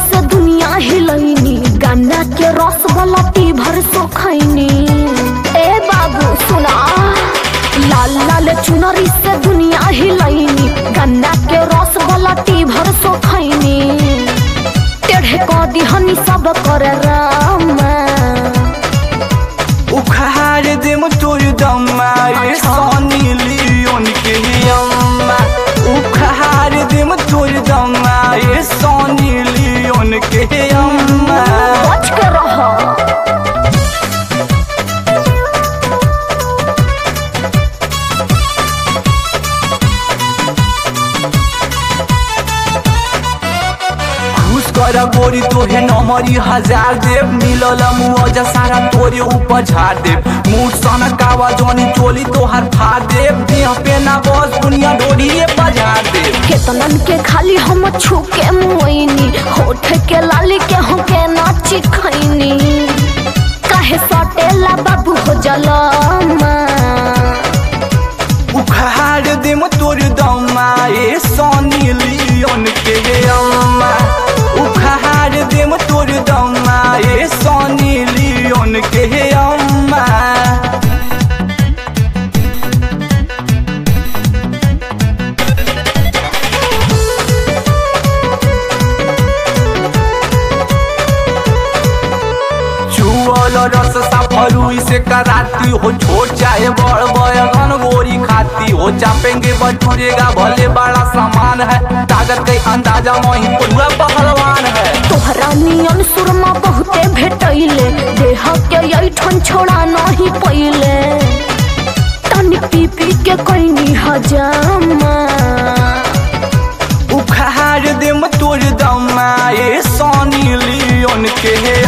से दुनिया हिलैनी गन्ना के रस वाला टी भर सो खैनी ए बाबू सुना लाल लाल चुनरी से दुनिया हिलैनी गन्ना के रस वाला टी भर सो खैनी टेढ़े क दिहनी सब कर रामा उखाड़ देम तोर दम्मा रे सोनी लियोन के अम्मा उखाड़ देम तोर दम्मा रे सोनी लियोन के अम्मा बच के रह खुश कर गोरी तोहे नमरी हजार देव मिलल मुआवजा सारा तोरे ऊपर झाड़ देव मुठ सन कावा जोनी चोली तोहर फाड़ देव देह पे ना बस दुनिया डोरिए बजार देव केतनन के खाली हम छू के मुइनी होठ के लाली के हो के नाची खैनी काहे सटेला बाबू हो जलमा उखाड़ देम तोर दम्मा ए सोनी लियोन के अम्मा उखाड़ देम तोर दम्मा ए सोनी लियोन के अम्मा चुअल रस सफलू से कराती हो छोट चाहे बड़ बयगन गोरी खाती हो चापेंगे बटूरेगा भले बड़ा सामान है ताकत के अंदाजा वही पूरा पहलवान है तोहरा नियन सुरमा बहुते भेटैले देह के ऐठन छोड़ा नहीं पहिले तनी पी पी के कैनी हजामा उखाड़ देम तोर दम्मा ए सोनी लियोन के